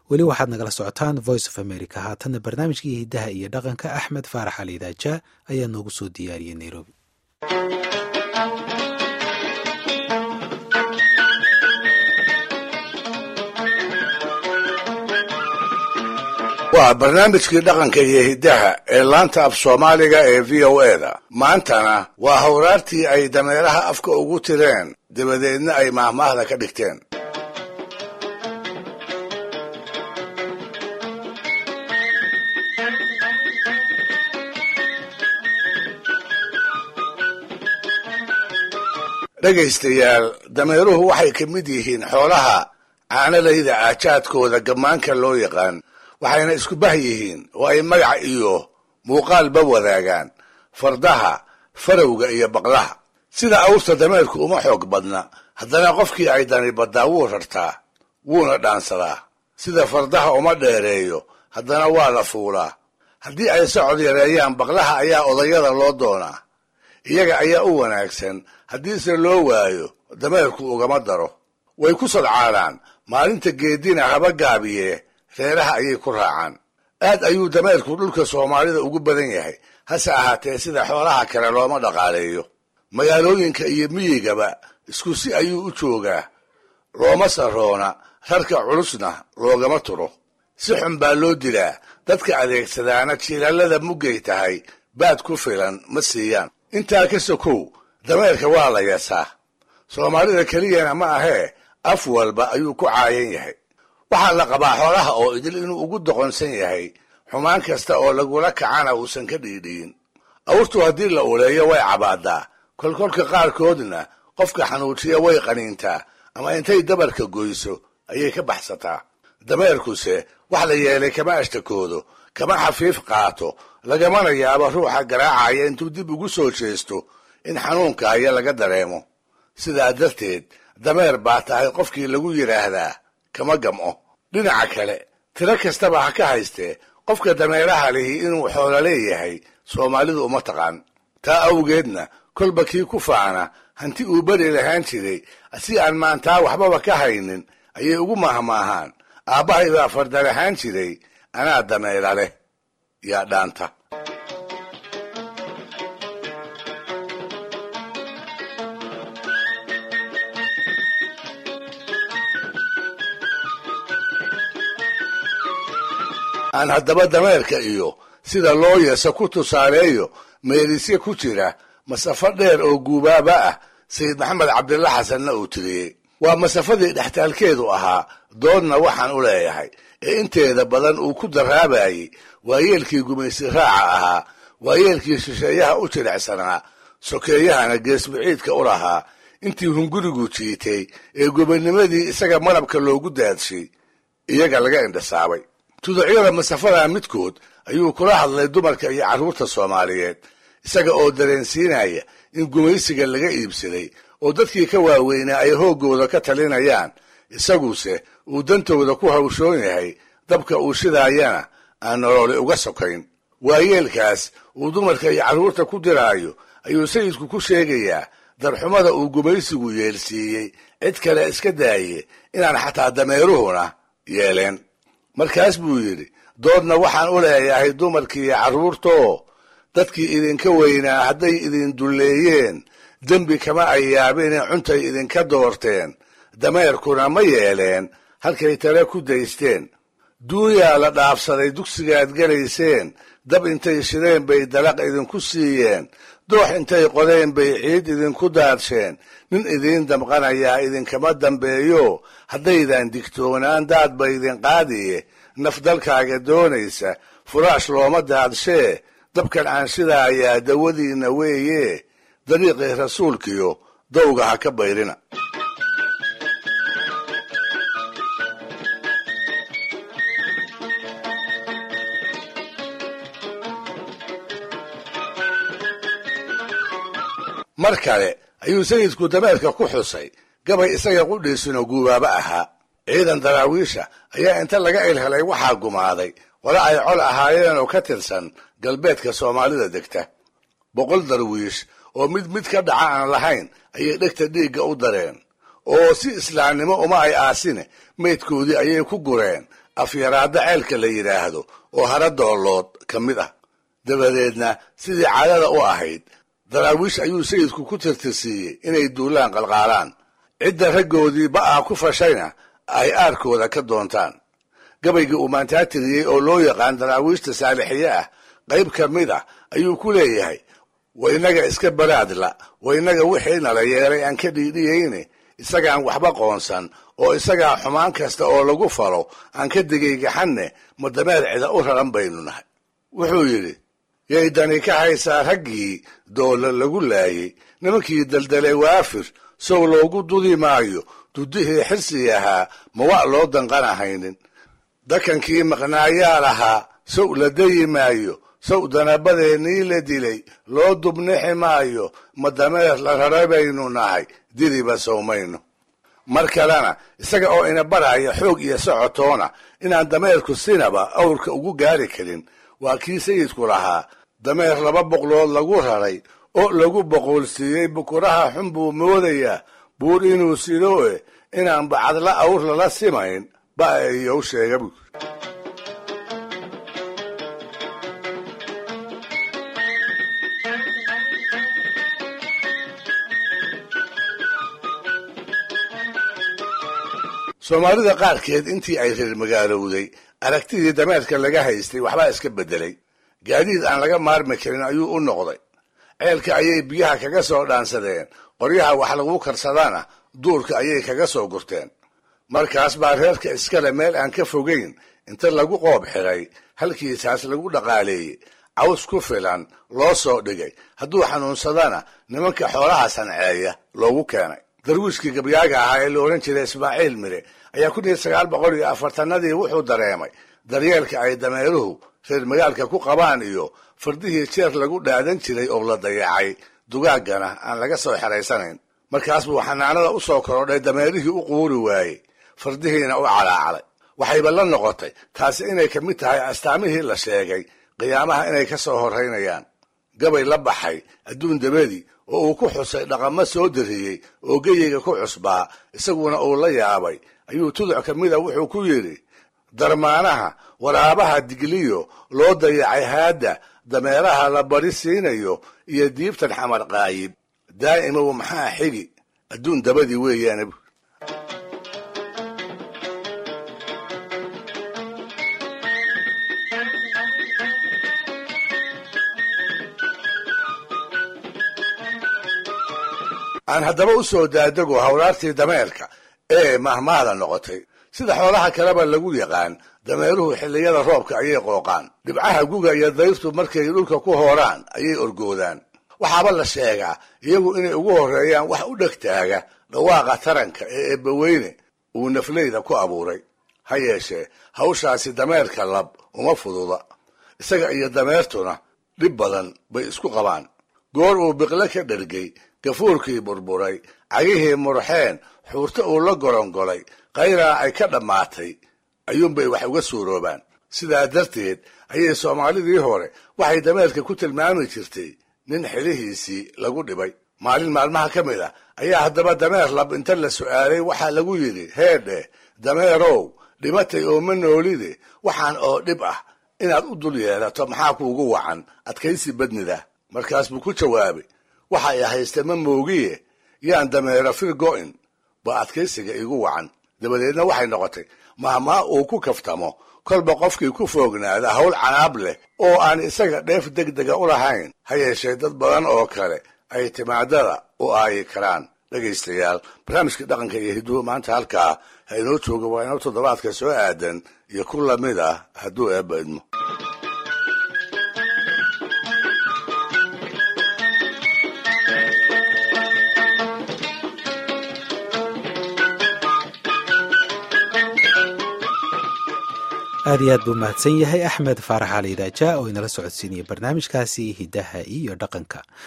weli waxaad nagala socotaan voice of america haatanna barnaamijkii hiddaha iyo dhaqanka axmed faarax ali idaaja ayaa noogu soo diyaariyey nairobi waa barnaamijkii dhaqanka iyo hiddaha ee laanta af soomaaliga ee v o e da maantana waa hawraartii ay dameeraha afka ugu tireen dabadeedna ay maahmaahda ka dhigteen dhegaystayaal dameeruhu waxay ka mid yihiin xoolaha caanalayda aajaadkooda gammaanka loo yaqaan waxayna isku bah yihiin oo ay magac iyo muuqaalba wadaagaan fardaha farowga iyo baqlaha sida awrta dameerku uma xoog badna haddana qofkii ay dani baddaa wuu rartaa wuuna dhaansadaa sida fardaha uma dheereeyo haddana waa la fuulaa haddii ay socod yareeyaan baqlaha ayaa odayada loo doonaa iyaga ayaa u wanaagsan haddiise loo waayo dameerku ugama daro way ku sadcaadaan maalinta geedina haba gaabiye reeraha ayay ku raacaan aad ayuu dameerku dhulka soomaalida ugu badan yahay hase ahaatee sida xoolaha kale looma dhaqaaleeyo magaalooyinka iyo miyigaba isku si ayuu u joogaa looma saroona rarka culusna loogama turo si xun baa loo dilaa dadka adeegsadaana jiilallada muggay tahay baad ku filan ma siiyaan intaa ka sokow dameerka waa la yeesaa soomaalida keliyana ma ahee af walba ayuu ku caayan yahay waxaa la qabaa xoolaha oo idil inuu ugu doqonsan yahay xumaan kasta oo lagula kacana uusan ka dhiidhiyin awrtu haddii la uleeyo way cabaadaa kolkolka qaarkoodna qofka xanuujiya way qaniintaa ama intay dabarka goyso ayay ka baxsataa dameerkuse wax la yeelay kama ashtakoodo kama xafiif qaato lagamana yaabo ruuxa garaacaya intuu dib ugu soo jeesto in xanuunka haya laga dareemo sidaa darteed dameer baa tahay qofkii lagu yidhaahdaa kama gam'o dhinaca kale tiro kastaba ha ka haystee qofka dameeraha lihi inuu xoolo leeyahay soomaalidu uma taqaan taa awgeedna kolba kii ku faana hanti uu beri lahaan jiray si aan maantaa waxbaba ka haynin ayay ugu mahmaahaan aabbahay baa farda lahaan jiray anaa dameera leh yaa dhaanta aan haddaba dameerka iyo sida loo yeeso ku tusaaleeyo meelisye ku jira masafo dheer oo guubaaba ah sayid maxamed cabdilla xasanna uu tiriyey waa masafadii dhextaalkeedu ahaa doodna waxaan u leeyahay ee inteeda badan uu ku daraabayey waayeelkii gumaysi raaca ahaa waayeelkii shisheeyaha u jilicsanaa sokeeyahana geesbiciidka u lahaa intii hungurigu jiitay ee gobonnimadii isaga malabka loogu daadshay iyaga laga indhasaabay tuducyada masafada midkood ayuu kula hadlay dumarka iyo carruurta soomaaliyeed isaga oo dareensiinaya in gumaysiga laga iibsaday oo dadkii ka waaweynaa ay hooggooda ka talinayaan isaguse uu dantooda ku hawshoon yahay dabka uu shidaayana aan nololi uga sokayn waayeelkaas uu dumarka iyo carruurta ku diraayo ayuu sayidku ku sheegayaa darxumada uu gumaysigu yeelsiiyey cid kale iska daaye inaan xataa dameeruhuna yeeleen markaas buu yidhi doodna waxaan u leeyahay dumarkiiyo carruurtoo dadkii idinka weynaa hadday idin dulleeyeen dembi kama ay yaabine cuntay idinka doorteen dameerkuna ma yeeleen halkay tale ku daysteen duunyaa la dhaafsaday dugsigaad gelayseen dab intay shideen bay dalaq idinku siiyeen doox intay qodeen bay ciid idinku daadsheen nin idiin damqanayaa idinkama dambeeyo haddaydan digtoonaan daad ba idin qaadiye naf dalkaaga doonaysa furaash looma daadshee dabkan aan shidaayaa dawadiinna weeye dariiqii rasuulkiyo dawga ha ka bayrina mar kale ayuu sayidku dameerka ku xusay gabay isaga qudhiisuna guubaaba ahaa ciidan daraawiisha ayaa inta laga ilhelay waxaa gumaaday wala ay col ahaayeen oo ka tirsan galbeedka soomaalida degta boqol darwiish oo mid mid ka dhaca aan lahayn ayay dhegta dhiigga u dareen oo si islaamnimo uma ay aasine meydkoodii ayay ku gureen afyaraadda ceelka la yidhaahdo oo hara doolood ka mid ah dabadeedna sidii caadada u ahayd daraawiish ayuu sayidku ku tirtirsiiyey inay duulaan qalqaalaan cidda raggoodii ba'aa ku fashayna ay aarkooda ka doontaan gabaygii uu maantaa tiriyey oo loo yaqaan daraawiishta saalixiye ah qayb ka mid ah ayuu ku leeyahay wa innaga iska baraadla wa innaga wixii nala yeelay aan ka dhiidhiyeyne isagaan waxba qoonsan oo isagaa xumaan kasta oo lagu falo aan ka digaygaxanne ma dameer cida u raran baynu nahay wuxuu yidhi yay dani ka haysaa raggii doolla lagu laayey nimankii daldalay waafir sow loogu dudi maayo dudihii xirsi ahaa ma wa' loo danqanahaynin dakankii maqnaayaa lahaa sow la dayi maayo sow danabadeenii la dilay loo dubnixi maayo ma dameer la rara baynu nahay diliba sowmayno mar kalena isaga oo ina baraya xoog iyo socotoona inaan dameerku sinaba awrka ugu gaari karin waa kii sayidku lahaa dameer laba boqlood lagu raray oo lagu boqoolsiiyey bukuraha xun buu moodayaa buur inuu sidoe inaan bacadla awr lala simayn ba iyow sheega buu soomaalida qaarkeed intii ay reer magaalowday aragtidii dameerka laga haystay waxbaa iska beddelay gaadiid aan laga maarmi karin ayuu u noqday ceelka ayay biyaha kaga soo dhaansadeen qoryaha wax lagu karsadana duurka ayay kaga soo gurteen markaas baa reerka iskale meel aan ka fogayn inta lagu qoob xiray halkiisaas lagu dhaqaaleeyey caws ku filan loo soo dhigay hadduu xanuunsadana nimanka xoolaha sanceeya loogu keenay darwiishkii gabyaaga ahaa ee la odhan jiray ismaaciil mire ayaa kun iyo sagaal boqol iyo afartanadii wuxuu dareemay daryeelka ay dameeruhu reer magaalka ku qabaan iyo fardihii jeer lagu dhaadan jiray oo la dayacay dugaaggana aan laga soo xeraysanayn markaas buu xanaanada u soo korodhay dameerihii u quuri waayey fardihiina u calaacalay waxayba la noqotay taasi inay ka mid tahay astaamihii la sheegay qiyaamaha inay ka soo horraynayaan gabay la baxay adduun dabadii oo uu ku xusay dhaqamo soo dariyey oo geyiga ku cusbaa isaguna uu la yaabay ayuu tuduc ka mida wuxuu ku yidhi darmaanaha waraabaha digliyo loo dayacay haadda dameeraha la bari siinayo iyo diibtan xamar qaayib daa'imow maxaa xigi adduun dabadii weeyaane aan haddaba u soo daadego hawlaartii dameerka ee mahmaada noqotay sida xoolaha kaleba lagu yaqaan dameeruhu xilliyada roobka ayay qooqaan dhibcaha guga iyo dayrtu markay dhulka ku hooraan ayay orgoodaan waxaaba la sheegaa iyagu inay ugu horreeyaan wax u dhegtaaga dhawaaqa taranka ee eebbaweyne uu nafleyda ku abuuray ha yeeshee hawshaasi dameerka lab uma fududa isaga iyo dameertuna dhib badan bay isku qabaan goor uu biqle ka dhergay gafuurkii burburay cagihii murxeen xuurto uu la gorongolay qayraa ay ka dhammaatay ayuunbay wax uga suuroobaan sidaa darteed ayay soomaalidii hore waxay dameerka ku tilmaami jirtay nin xilihiisii lagu dhibay maalin maalmaha ka mid a ayaa haddaba dameer lab inta la su'aalay waxaa lagu yidhi heedhe dameerow dhimatay oo ma noolide waxaan oo dhib ah inaad u dul yeelato maxaa kuugu wacan adkaysi badnida markaas buu ku jawaabay waxa ay hayste ma moogiye yaan dameero fir go'in ba adkaysiga igu wacan dabadeedna waxay noqotay mahmaa uu ku kaftamo kolba qofkii ku foognaada hawl canaab leh oo aan isaga dheef deg dega u lahayn ha yeeshee dad badan oo kale ay timaadada u aayi karaan dhegaystayaal barnaamijkii dhaqanka iyo hiduhu maanta halkaa ha inoo jooga waa inoo toddobaadka soo aadan iyo ku lamid ah hadduu eebba idmo aad iyo aad buu mahadsan yahay axmed faarax cali idaaja oo inala socodsiinaya barnaamijkaasi hiddaha iyo dhaqanka